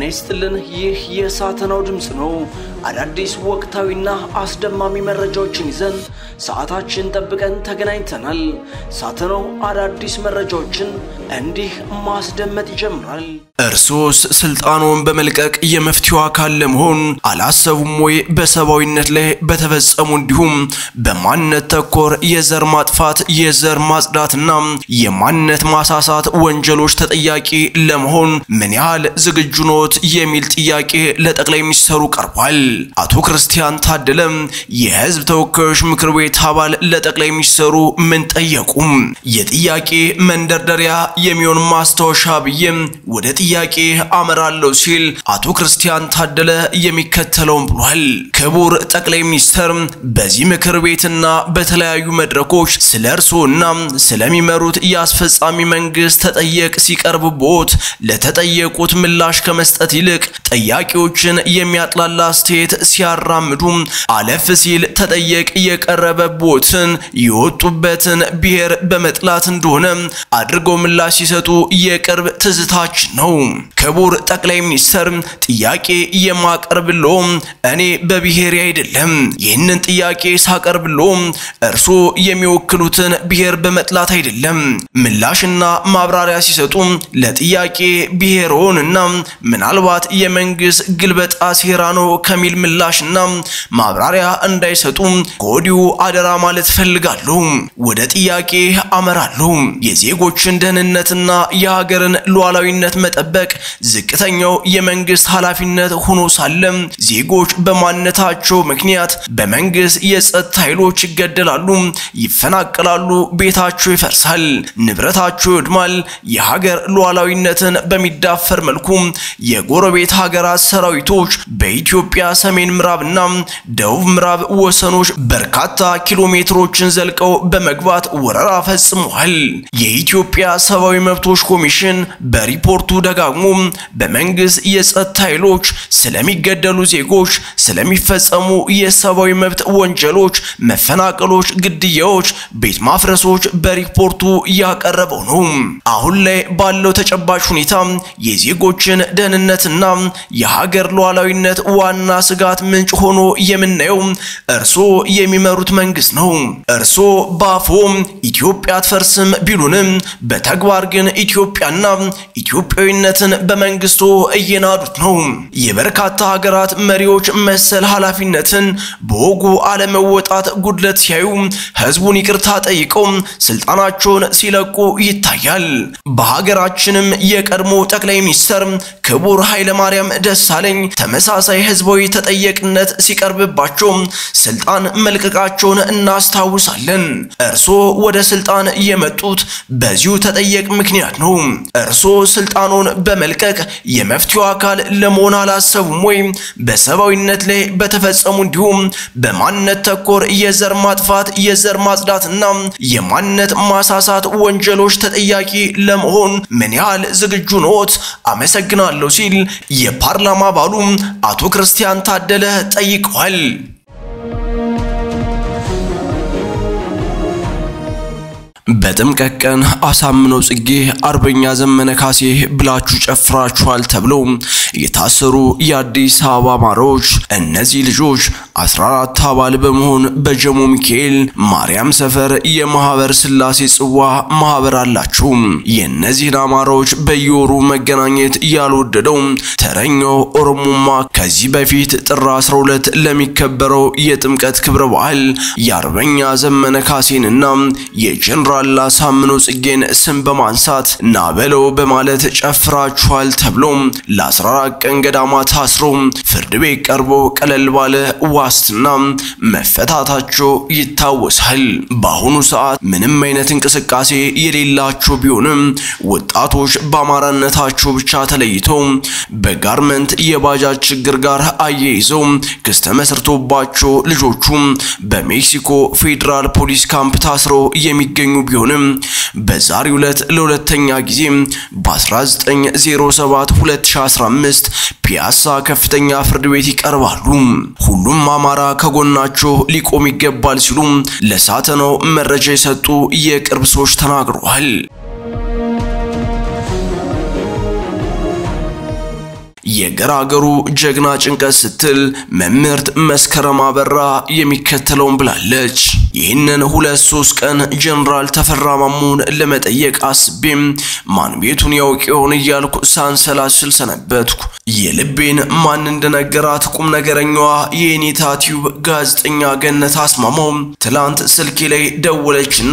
ይስጥልን። ይህ የሳተናው ድምፅ ነው። አዳዲስ ወቅታዊና አስደማሚ መረጃዎችን ይዘን ሰዓታችን ጠብቀን ተገናኝተናል። ሳተናው አዳዲስ መረጃዎችን እንዲህ ማስደመጥ ይጀምራል። እርሶስ ስልጣኑን በመልቀቅ የመፍትሄው አካል ለመሆን አላሰቡም ወይ? በሰብአዊነት ላይ በተፈጸሙ እንዲሁም በማንነት ተኮር የዘር ማጥፋት፣ የዘር ማጽዳትና የማንነት ማሳሳት ወንጀሎች ተጠያቂ ለመሆን ምን ያህል ዝግጁ ኖት? የሚል ጥያቄ ለጠቅላይ ሚኒስትሩ ቀርቧል። አቶ ክርስቲያን ታደለም የህዝብ ተወካዮች ምክር ቤት አባል ለጠቅላይ ሚኒስትሩ ምን ጠየቁም? የጥያቄ መንደርደሪያ የሚሆን ማስታወሻ ብዬም ወደ ጥያቄ አመራለሁ ሲል አቶ ክርስቲያን ታደለ የሚከተለውን ብሏል። ክቡር ጠቅላይ ሚኒስትር በዚህ ምክር ቤትና በተለያዩ መድረኮች ስለ እርስዎና ስለሚመሩት የአስፈጻሚ መንግስት ተጠየቅ ሲቀርብቦት ለተጠየቁት ምላሽ ከመስጠት ይልቅ ጥያቄዎችን የሚያጥላላ አስተያየት ሲያራምዱ አለፍ ሲል ተጠየቅ የቀረበቦትን የወጡበትን ብሔር በመጥላት እንደሆነ አድርገው ምላሽ ሲሰጡ የቅርብ ትዝታችን ነው። ክቡር ጠቅላይ ሚኒስትር ጥያቄ የማቀርብሎ እኔ በብሔሬ አይደለም። ይህንን ጥያቄ ሳቀርብሎ እርሶ የሚወክሉትን ብሔር በመጥላት አይደለም። ምላሽና ማብራሪያ ሲሰጡ ለጥያቄ ብሔርዎንና ምናልባት የመንግስት ግልበጣ ሴራ ነው ከሚል ምላሽና ማብራሪያ እንዳይሰጡ ከወዲሁ አደራ ማለት ፈልጋለሁ። ወደ ጥያቄ አመራለሁ። የዜጎችን ደህንነትና የሀገርን ሉዓላዊነት መጠበቅ ዝቅተኛው የመንግስት ኃላፊነት ሆኖ ሳለ ዜጎች በማንነታቸው ምክንያት በመንግስት የጸጥታ ኃይሎች ይገደላሉ፣ ይፈናቀላሉ፣ ቤታቸው ይፈርሳል፣ ንብረታቸው ይወድማል። የሀገር ሉዓላዊነትን በሚዳፈር መልኩ የጎረቤት ሀገራት ሰራዊቶች በኢትዮጵያ ሰሜን ምዕራብና ደቡብ ምዕራብ ወሰኖች በርካታ ኪሎ ሜትሮችን ዘልቀው በመግባት ወረራ ፈጽመዋል። የኢትዮጵያ ሰብአዊ መብቶች ኮሚሽን በሪፖርቱ ደጋግሞ በመንግስት የጸጥታ ኃይሎች ስለሚገደሉ ዜጎች፣ ስለሚፈጸሙ የሰብአዊ መብት ወንጀሎች፣ መፈናቀሎች፣ ግድያዎች፣ ቤት ማፍረሶች በሪፖርቱ ያቀረበው ነው። አሁን ላይ ባለው ተጨባጭ ሁኔታ የዜጎችን ደህንነትና የሀገር ሉዓላዊነት ዋና ስጋት ምንጭ ሆኖ የምናየው እርሶ የሚመሩት መንግስት ነው። እርሶ በአፎ ኢትዮጵያ አትፈርስም ቢሉንም በተግባር ግን ኢትዮጵያና ኢትዮጵያዊነትን በመንግስቱ እየናዱት ነው። የበርካታ ሀገራት መሪዎች መሰል ኃላፊነትን በወጉ አለመወጣት ጉድለት ሲያዩ ህዝቡን ይቅርታ ጠይቀው ስልጣናቸውን ሲለቁ ይታያል። በሀገራችንም የቀድሞ ጠቅላይ ሚኒስትር ክቡር ኃይለማርያም ደሳለኝ ተመሳሳይ ህዝባዊ ተጠየቅነት ሲቀርብባቸው ስልጣን መልቀቃቸውን እናስታውሳለን። እርሶ ወደ ስልጣን የመጡት በዚሁ ተጠየቅ ምክንያት ነው። እርሶ ስልጣኑን በመልቀቅ የመፍትሄው አካል ለመሆን አላሰቡም ወይ? በሰብአዊነት ላይ በተፈጸሙ እንዲሁም በማንነት ተኮር የዘር ማጥፋት፣ የዘር ማጽዳትና የማንነት ማሳሳት ወንጀሎች ተጠያቂ ለመሆን ምን ያህል ዝግጁ ኖት? አመሰግናለሁ ሲል የፓርላማ አባሉ አቶ ክርስቲያን ታደለ ጠይቀዋል። በጥምቀት ቀን አሳምነው ጽጌ፣ አርበኛ ዘመነ ካሴ ብላችሁ ጨፍራችኋል ተብለው የታሰሩ የአዲስ አበባ አማራዎች እነዚህ ልጆች 14 አባል በመሆን በጀሞ ሚካኤል ማርያም ሰፈር የማህበር ስላሴ ጽዋ ማህበር አላቸው። የእነዚህን አማራዎች በየወሩ መገናኘት ያልወደደው ተረኛው ኦሮሞማ ከዚህ በፊት ጥር 12 ለሚከበረው የጥምቀት ክብረ በዓል የአርበኛ ዘመነ ካሴንና የጀነራል አሳምነው ጽጌን ስም በማንሳት ናበለው በማለት ጨፍራችኋል ተብሎ ለ14 ቀን ገዳማ ታስሮ ፍርድ ቤት ቀርቦ ቀለል ባለ ዋስትና መፈታታቸው ይታወሳል። በአሁኑ ሰዓት ምንም አይነት እንቅስቃሴ የሌላቸው ቢሆንም ወጣቶች በአማራነታቸው ብቻ ተለይተው በጋርመንት የባጃጅ ችግር ጋር አያይዘው ክስ ተመስርቶባቸው ልጆቹ በሜክሲኮ ፌዴራል ፖሊስ ካምፕ ታስረው የሚገኙ ቢሆንም በዛሬው ዕለት ለሁለተኛ ጊዜ በ1907 2015 ፒያሳ ከፍተኛ ፍርድ ቤት ይቀርባሉ። ሁሉም አማራ ከጎናቸው ሊቆም ይገባል ሲሉ ለሳተናው መረጃ የሰጡ የቅርብ ሰዎች ተናግረዋል። የገራገሩ ጀግና ጭንቀት ስትል መምህርት መስከረም አበራ የሚከተለውን ብላለች። ይህንን ሁለት ሶስት ቀን ጀነራል ተፈራ ማሞን ለመጠየቅ አስቤም ማን ቤቱን ያውቅ ይሆን እያልኩ ሳንሰላስል ሰነበትኩ። የልቤን ማን እንደነገራት ቁም ነገረኛዋ የኔታ ቲዩብ ጋዜጠኛ ገነት አስማማው ትላንት ስልኬ ላይ ደወለችና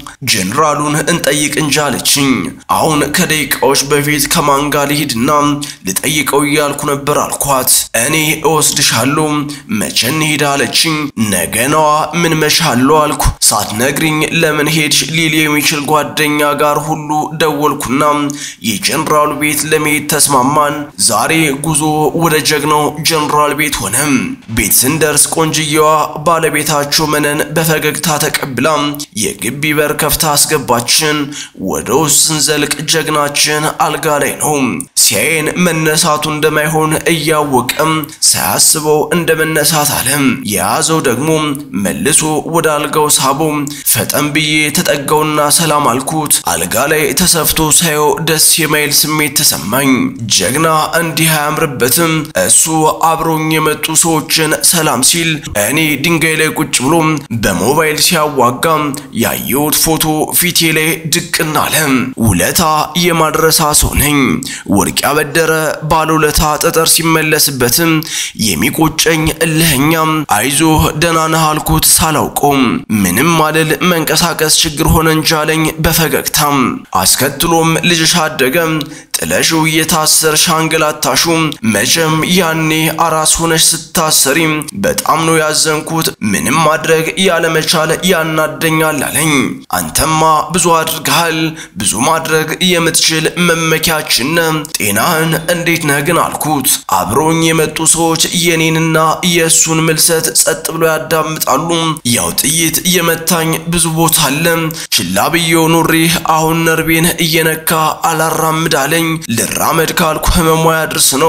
ጀነራሉን እንጠይቅ እንጂ አለችኝ። አሁን ከደቂቃዎች በፊት ከማን ጋር ልሂድና ልጠይቀው እያልኩ ነበር አልኳት። እኔ እወስድሻለሁ፣ መቼ እንሂድ አለችኝ። ነገ ነዋ፣ ምን መሻለሁ አልኩ። ሳትነግሪኝ ለምን ሄድሽ ሊል የሚችል ጓደኛ ጋር ሁሉ ደወልኩና የጀነራሉ ቤት ለመሄድ ተስማማን። ዛሬ ጉዞ ወደ ጀግናው ጀነራል ቤት ሆነ። ቤት ስንደርስ ቆንጅየዋ ባለቤታቸው መነን በፈገግታ ተቀብላ የግቢ በር ከፍታ አስገባችን። ወደ ውስጥ ስንዘልቅ ጀግናችን አልጋ ላይ ነው። ሲያየን መነሳቱ እንደማይሆን እያወቀም ሳያስበው እንደ መነሳት አለ። የያዘው ደግሞ መልሶ ወደ አልጋው ሳቦ። ፈጠን ብዬ ተጠጋውና ሰላም አልኩት። አልጋ ላይ ተሰፍቶ ሳየው ደስ የማይል ስሜት ተሰማኝ። ጀግና እንዲህ አያምርበትም። እሱ አብረውኝ የመጡ ሰዎችን ሰላም ሲል እኔ ድንጋይ ላይ ቁጭ ብሎ በሞባይል ሲያዋጋ ያየሁት ፎቶ ፊቴ ላይ ድቅና አለ። ውለታ የማድረሳ ሰው ነኝ። ወርቅ ያበደረ ባለውለታ ጠጠር ሲመለስበትም የሚቆጨኝ እልህኛም አይዞህ ደህና ነህ አልኩት ሳላውቀው ምንም ማለል መንቀሳቀስ ችግር ሆነ እንጂ አለኝ በፈገግታም። አስከትሎም ልጅሽ አደገ ጥለሽው እየታሰርሽ አንገላታሹ መቼም ያኔ አራስ ሆነሽ ስታሰሪ በጣም ነው ያዘንኩት። ምንም ማድረግ ያለመቻል ያናደኛል አለኝ። አንተማ ብዙ አድርገሃል፣ ብዙ ማድረግ የምትችል መመኪያችን ጤናህን እንዴት ነህ ግን አልኩት። አብረውኝ የመጡ ሰዎች የኔንና የእሱን ምልሰት ጸጥ ብሎ ያዳምጣሉ። ያው ጥይት የመታኝ ብዙ ቦታ አለ። ችላ ብዬው ኑሬ አሁን ነርቤን እየነካ አላራምድ አለኝ። ልራመድ ካልኩ ህመሟ ያድርስ ነው።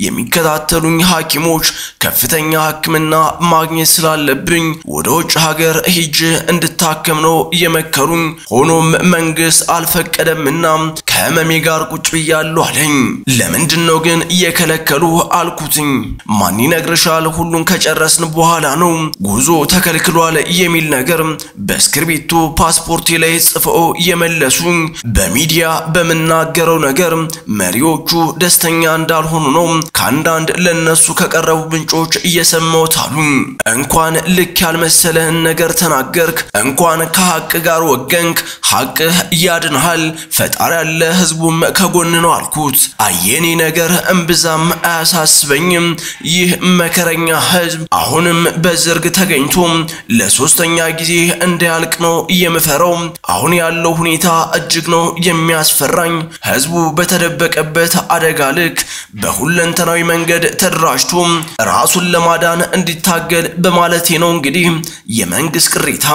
የሚከታተሉኝ ሐኪሞች ከፍተኛ ሕክምና ማግኘት ስላለብኝ ወደ ውጭ ሀገር ሂጅ እንድታከም ነው የመከሩኝ። ሆኖም መንግስት አልፈቀደምና ከህመሜ ጋር ቁጭ ብያለሁ አለኝ። ለምንድን ነው ግን እየከለከሉ አልኩትኝ። ማን ይነግርሻል? ሁሉን ከጨረስን በኋላ ነው ጉዞ ተከልክሏል የሚል ነገር በእስክርቢቶ ፓስፖርቴ ላይ ጽፈው የመለሱኝ። በሚዲያ በምናገረው ነገር መሪዎቹ ደስተኛ እንዳልሆኑ ነው ከአንዳንድ ለነሱ ከቀረቡ ምንጮች እየሰማሁት አሉ። እንኳን ልክ ያልመሰለህን ነገር ተናገርክ፣ እንኳን ከሐቅ ጋር ወገንክ፣ ሐቅህ ያድንሃል፣ ፈጣሪ ያለ ህዝቡም ከጎን ነው አልኩት። አየኔ ነገር እምብዛም አያሳስበኝም። ይህ መከረኛ ህዝብ አሁንም በዝርግ ተገኝቶ ለሶስተኛ ጊዜ እንዳያልቅ ነው የምፈራው። አሁን ያለው ሁኔታ እጅግ ነው የሚያስፈራኝ። ህዝቡ በተደበቀበት አደጋ ልክ በሁለንተናዊ መንገድ ተደራጅቶ ራሱን ለማዳን እንዲታገል በማለቴ ነው። እንግዲህ የመንግስት ቅሬታ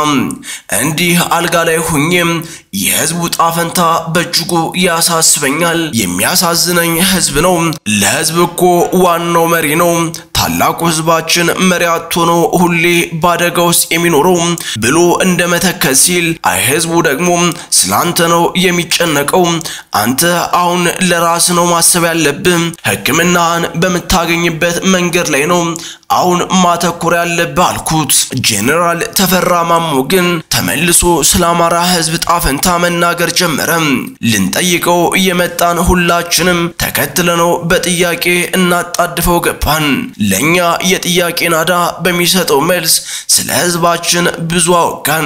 እንዲህ አልጋ ላይ ሁኜ የህዝቡ ጣፈንታ በእጅጉ ያሳስበኛል። የሚያሳዝነኝ ህዝብ ነው። ለህዝብ እኮ ዋናው መሪ ነው። ታላቁ ህዝባችን መሪ አጥቶ ነው ሁሌ በአደጋ ውስጥ የሚኖረው ብሎ እንደ መተከዝ ሲል፣ አይ ህዝቡ ደግሞ ስላንተ ነው የሚጨነቀው። አንተ አሁን ለራስ ነው ማሰብ ያለብህ። ህክምናህን በምታገኝበት መንገድ ላይ ነው አሁን ማተኮር ያለብህ አልኩት። ጄኔራል ተፈራ ማሞ ግን ተመልሶ ስለ አማራ ህዝብ ጣፈንታ መናገር ጀመረ። ልንጠይቀው እየመጣን ሁላችንም ተከትለነው በጥያቄ እናጣድፈው ገባን። ለኛ የጥያቄ ናዳ በሚሰጠው መልስ ስለ ህዝባችን ብዙ አወጋን።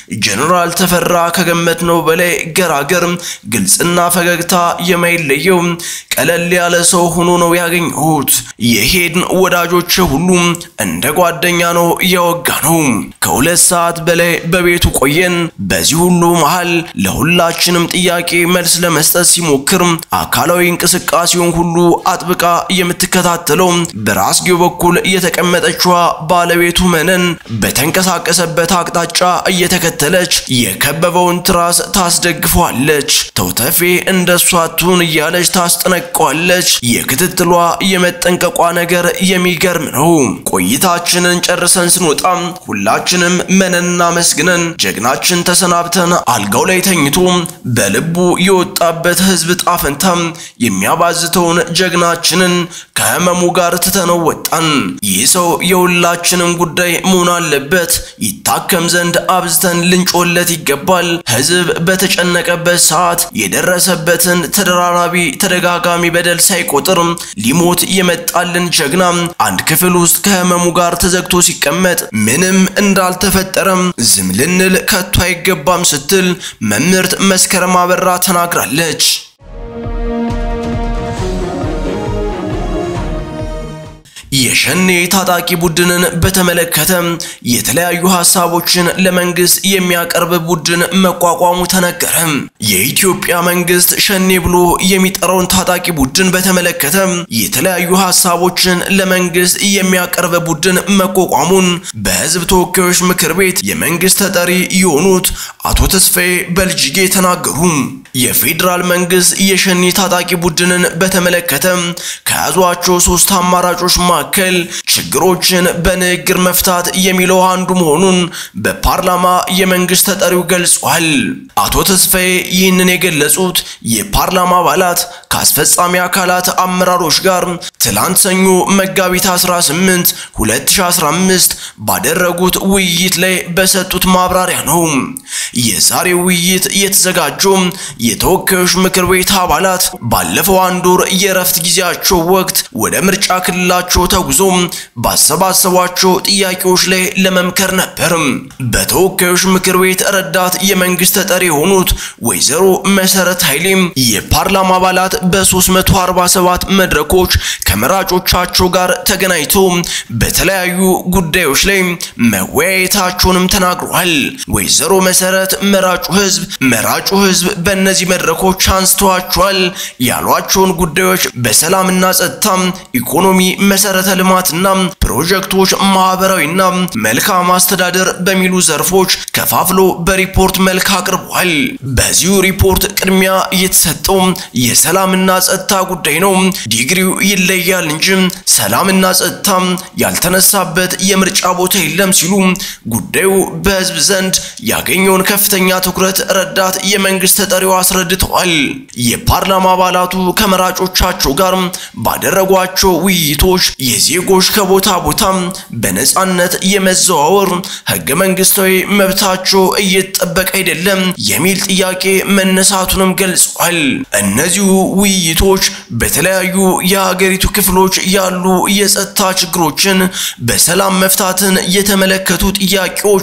ጄኔራል ተፈራ ከገመትነው በላይ ገራገር፣ ግልጽና ፈገግታ የማይለየው ቀለል ያለ ሰው ሆኖ ነው ያገኘሁት። የሄድን ወዳጆች ሁሉ እንደ ጓደኛ ነው እያወጋ ነው። ከሁለት ሰዓት በላይ በቤቱ ቆየን። በዚህ ሁሉ መሃል ለሁላችንም ጥያቄ መልስ ለመስጠት ሲሞክር አካላዊ እንቅስቃሴውን ሁሉ አጥብቃ የምትከታተለው በራስጌው በኩል የተቀመጠችዋ ባለቤቱ መነን በተንቀሳቀሰበት አቅጣጫ እየተከተለች የከበበውን ትራስ ታስደግፈዋለች። ተውተፌ እንደሷ ትሁን እያለች ታስጠነቅ ለቀዋለች። የክትትሏ የመጠንቀቋ ነገር የሚገርም ነው። ቆይታችንን ጨርሰን ስንወጣ ሁላችንም መነና መስግነን ጀግናችን ተሰናብተን አልጋው ላይ ተኝቶ በልቡ የወጣበት ህዝብ ጣፈንታ የሚያባዝተውን ጀግናችንን ከህመሙ ጋር ትተነው ወጣን። ይህ ሰው የሁላችንም ጉዳይ መሆን አለበት። ይታከም ዘንድ አብዝተን ልንጮለት ይገባል። ህዝብ በተጨነቀበት ሰዓት የደረሰበትን ተደራራቢ ተደጋጋሚ በደል ሳይቆጥር ሊሞት የመጣልን ጀግና አንድ ክፍል ውስጥ ከህመሙ ጋር ተዘግቶ ሲቀመጥ ምንም እንዳልተፈጠረም ዝም ልንል ከቶ አይገባም ስትል መምህርት መስከረም አበራ ተናግራለች። የሸኔ ታጣቂ ቡድንን በተመለከተ የተለያዩ ሀሳቦችን ለመንግስት የሚያቀርብ ቡድን መቋቋሙ ተነገረ። የኢትዮጵያ መንግስት ሸኔ ብሎ የሚጠራውን ታጣቂ ቡድን በተመለከተ የተለያዩ ሀሳቦችን ለመንግስት የሚያቀርብ ቡድን መቋቋሙን በህዝብ ተወካዮች ምክር ቤት የመንግስት ተጠሪ የሆኑት አቶ ተስፋዬ በልጅጌ ተናገሩ። የፌዴራል መንግስት የሸኔ ታጣቂ ቡድንን በተመለከተ ከያዟቸው ሶስት አማራጮች መካከል ችግሮችን በንግግር መፍታት የሚለው አንዱ መሆኑን በፓርላማ የመንግስት ተጠሪው ገልጿል። አቶ ተስፋዬ ይህንን የገለጹት የፓርላማ አባላት ከአስፈጻሚ አካላት አመራሮች ጋር ትላንት ሰኞ መጋቢት 18 2015 ባደረጉት ውይይት ላይ በሰጡት ማብራሪያ ነው። የዛሬው ውይይት የተዘጋጀው የተወካዮች ምክር ቤት አባላት ባለፈው አንድ ወር የእረፍት ጊዜያቸው ወቅት ወደ ምርጫ ክልላቸው ተጉዞ ባሰባሰቧቸው ጥያቄዎች ላይ ለመምከር ነበር። በተወካዮች ምክር ቤት ረዳት የመንግስት ተጠሪ የሆኑት ወይዘሮ መሰረት ኃይሌ የፓርላማ አባላት በ347 መድረኮች ከመራጮቻቸው ጋር ተገናኝተው በተለያዩ ጉዳዮች ላይ መወያየታቸውንም ተናግረዋል። ወይዘሮ መሰረት መራጩ ህዝብ መራጩ ህዝብ በእነዚህ መድረኮች አንስተዋቸዋል ያሏቸውን ጉዳዮች በሰላምና ጸጥታ፣ ኢኮኖሚ፣ መሰረተ ልማትና ፕሮጀክቶች፣ ማህበራዊና መልካም አስተዳደር በሚሉ ዘርፎች ከፋፍሎ በሪፖርት መልክ አቅርቧል። በዚሁ ሪፖርት ቅድሚያ የተሰጠው የሰላምና ጸጥታ ጉዳይ ነው። ዲግሪው ይለያል እንጂ ሰላምና ጸጥታ ያልተነሳበት የምርጫ ቦታ የለም ሲሉ ጉዳዩ በህዝብ ዘንድ ያገኘውን ከፍተኛ ትኩረት ረዳት የመንግስት ተጠሪው አስረድተዋል። የፓርላማ አባላቱ ከመራጮቻቸው ጋር ባደረጓቸው ውይይቶች የዜጎች ከቦታ ቦታ በነጻነት የመዘዋወር ህገ መንግስታዊ መብታቸው እየተጠበቀ አይደለም የሚል ጥያቄ መነሳቱንም ገልጸዋል። እነዚሁ ውይይቶች በተለያዩ የሀገሪቱ ክፍሎች ያሉ የጸጥታ ችግሮችን በሰላም መፍታትን የተመለከቱ ጥያቄዎች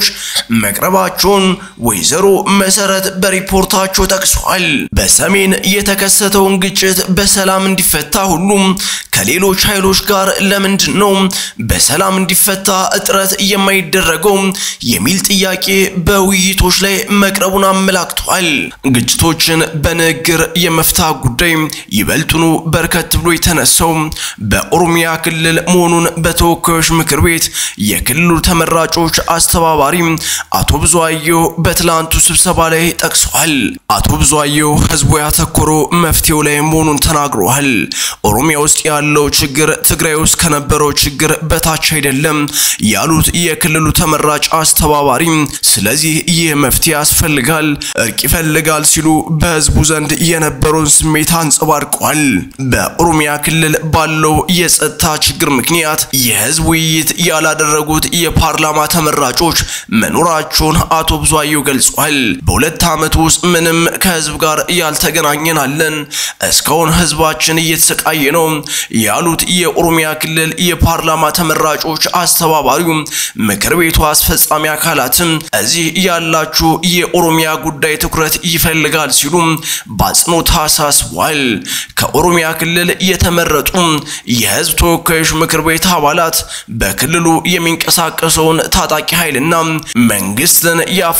መቅረባቸውን ወይዘሮ መሰረት በሪፖርታቸው ጠቅሰዋል። በሰሜን የተከሰተውን ግጭት በሰላም እንዲፈታ ሁሉም ከሌሎች ኃይሎች ጋር ለምንድን ነው በሰላም እንዲፈታ እጥረት የማይደረገው የሚል ጥያቄ በውይይቶች ላይ መቅረቡን አመላክቷል። ግጭቶችን በንግግር የመፍታት ጉዳይ ይበልጡኑ በርከት ብሎ የተነሳው በኦሮሚያ ክልል መሆኑን በተወካዮች ምክር ቤት የክልሉ ተመራጮች አስተባባሪ አቶ ብዙአየሁ በትላንቱ ስብሰባ ላይ ጠቅሰዋል። አቶ ብዙአየሁ ህዝቡ ያተኮረው መፍትሄው ላይ መሆኑን ተናግረዋል። ኦሮሚያ ውስጥ ያለው ችግር ትግራይ ውስጥ ከነበረው ችግር በታች አይደለም ያሉት የክልሉ ተመራጭ አስተባባሪ፣ ስለዚህ ይህ መፍትሄ ያስፈልጋል፣ እርቅ ይፈልጋል ሲሉ በህዝቡ ዘንድ የነበረውን ስሜት አንጸባርቀዋል። በኦሮሚያ ክልል ባለው የጸጥታ ችግር ምክንያት የህዝብ ውይይት ያላደረጉት የፓርላማ ተመራጮች መኖራቸውን አቶ ብዙአየሁ ገልጿል። በሁለት ዓመት ውስጥ ምንም ከህዝብ ጋር ያልተገናኘናለን፣ እስካሁን ህዝባችን እየተሰቃየ ነው ያሉት የኦሮሚያ ክልል የፓርላማ ተመራጮች አስተባባሪው ምክር ቤቱ አስፈጻሚ አካላትም እዚህ ያላችሁ የኦሮሚያ ጉዳይ ትኩረት ይፈልጋል ሲሉ በአጽንኦት አሳስቧል። ከኦሮሚያ ክልል የተመረጡ የህዝብ ተወካዮች ምክር ቤት አባላት በክልሉ የሚንቀሳቀሰውን ታጣቂ ኃይልና መንግስትን የአፍሪካ ህብረት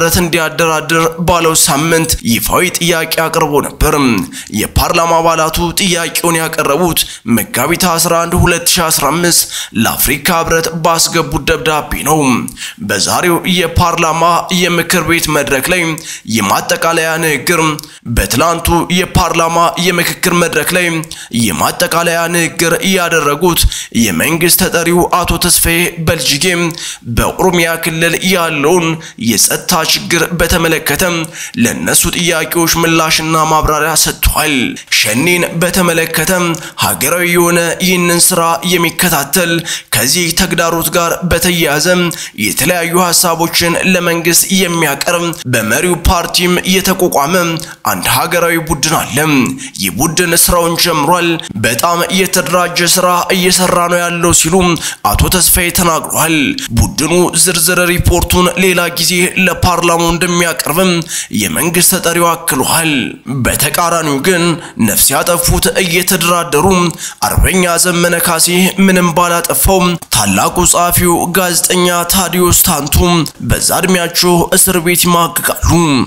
ህብረት እንዲያደራድር ባለው ሳምንት ይፋዊ ጥያቄ አቅርቦ ነበር። የፓርላማ አባላቱ ጥያቄውን ያቀረቡት መጋቢት 11 2015 ለአፍሪካ ህብረት ባስገቡት ደብዳቤ ነው። በዛሬው የፓርላማ የምክር ቤት መድረክ ላይ የማጠቃለያ ንግግር በትላንቱ የፓርላማ የምክክር መድረክ ላይ የማጠቃለያ ንግግር ያደረጉት የመንግስት ተጠሪው አቶ ተስፋዬ በልጅጌ በኦሮሚያ ክልል ያለውን የጸጥታ ችግር በተመለከተ ለነሱ ጥያቄዎች ምላሽና ማብራሪያ ሰጥቷል። ሸኔን በተመለከተ ሀገራዊ የሆነ ይህንን ስራ የሚከታተል ከዚህ ተግዳሮት ጋር በተያያዘ የተለያዩ ሀሳቦችን ለመንግስት የሚያቀርብ በመሪው ፓርቲም የተቋቋመ አንድ ሀገራዊ ቡድን አለ። ይህ ቡድን ስራውን ጀምሯል። በጣም የተደራጀ ስራ እየሰራ ነው ያለው ሲሉ አቶ ተስፋዬ ተናግሯል። ቡድኑ ዝርዝር ሪፖርቱን ሌላ ጊዜ ለፓርላማው እንደሚያቀርብም የመንግስት ተጠሪው አክሏል። በተቃራኒው ግን ነፍስ ያጠፉት እየተደራደሩ አርበኛ ዘመነ ካሴ ምንም ባላጠፋው ታላቁ ጸሐፊው ጋዜጠኛ ታዲዮስ ታንቱ በዛ እድሜያቸው እስር ቤት ይማግጋሉ።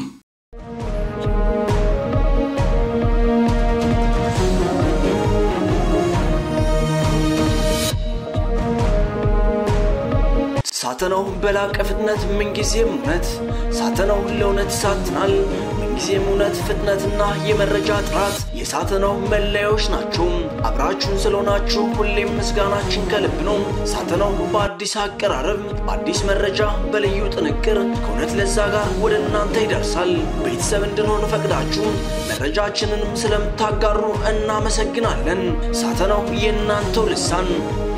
ሳተናው በላቀ ፍጥነት ምንጊዜም እውነት ሳተናው ለእውነት ይሳትናል። ምንጊዜም እውነት፣ ፍጥነትና የመረጃ ጥራት የሳተናው መለያዎች ናቸው። አብራችሁን ስለሆናችሁ ሁሌም ምስጋናችን ከልብ ነው። ሳተናው በአዲስ አቀራረብ፣ በአዲስ መረጃ፣ በልዩ ጥንቅር ከእውነት ለዛ ጋር ወደ እናንተ ይደርሳል። ቤተሰብ እንድንሆን ፈቅዳችሁ መረጃችንንም ስለምታጋሩ እናመሰግናለን። ሳተናው የእናንተው ልሳን